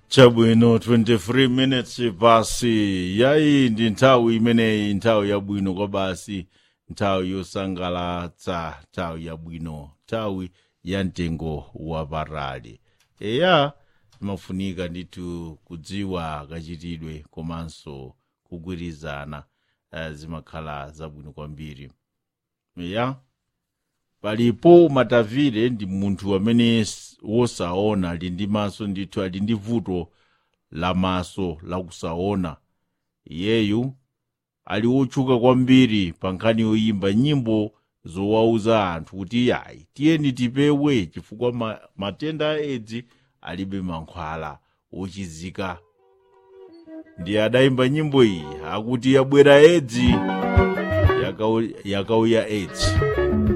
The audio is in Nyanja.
chabwino 23 minutes pasi yayi ndi nthawi imeneyi nthawi yabwino kwa basi nthawi yosangalatsa nthawi yabwino nthawi ya mtengo wapatali eya imafunika ndithu kudziwa kachitidwe komanso kugwirizana uh, zimakhala zabwino kwambiri eya palipo matavire ndi munthu amene s- wosaona ali ndi maso ndithu ali ndi vuto la maso lakusaona iyeyu ali wotchuka kwambiri pa nkhani yoyimba nyimbo zowauza anthu kuti yayi tiyeni tipewe chifukwa ma, matenda a edzi alibe mankhwala ochizika ndi adayimba nyimbo iyi akuti yabwera edzi yakau- yakauya edzi